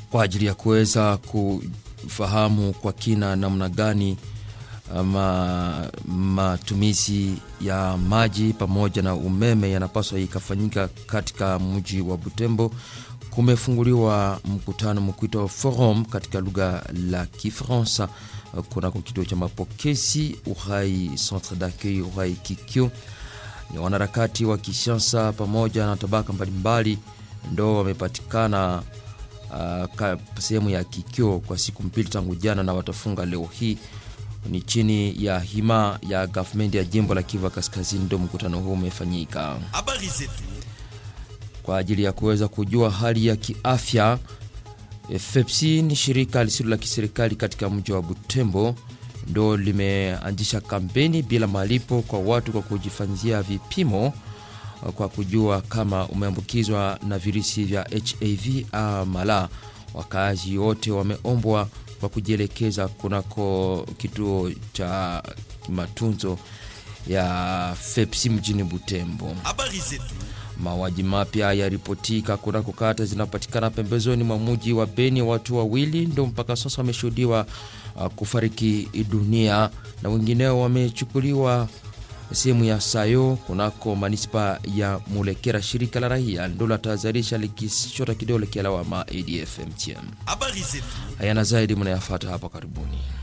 kwa ajili ya kuweza kufahamu kwa kina namna gani ama matumizi ya maji pamoja na umeme yanapaswa ikafanyika katika mji wa Butembo. Kumefunguliwa mkutano mkwito forum katika lugha la Kifaransa kunako kituo cha mapokezi Uhai Centre d'accueil Uhai Kikyo. Ni wanaharakati wa kisiasa pamoja na tabaka mbalimbali ndo wamepatikana uh, sehemu ya Kikyo kwa siku mbili tangu jana, na watafunga leo hii ni chini ya hima ya gavumenti ya jimbo la Kivu Kaskazini, ndo mkutano huu umefanyika Habari zetu kwa ajili ya kuweza kujua hali ya kiafya. FEPSI ni shirika lisilo la kiserikali katika mji wa Butembo, ndo limeanzisha kampeni bila malipo kwa watu kwa kujifanyia vipimo kwa kujua kama umeambukizwa na virusi vya HIV ama la. Wakaazi wote wameombwa kwa kujielekeza kunako kituo cha matunzo ya FEPSI mjini Butembo. habari zetu Mauaji mapya yaripotika kunako kata zinapatikana pembezoni mwa mji wa Beni. Watu wawili ndo mpaka sasa wameshuhudiwa uh, kufariki dunia na wengineo wamechukuliwa sehemu ya Sayo kunako manispa ya Mulekera. Shirika la raia ndo latahadharisha likishota kidole kialawama ADF MTM. habari zetu Hayana zaidi mnayafata hapa karibuni.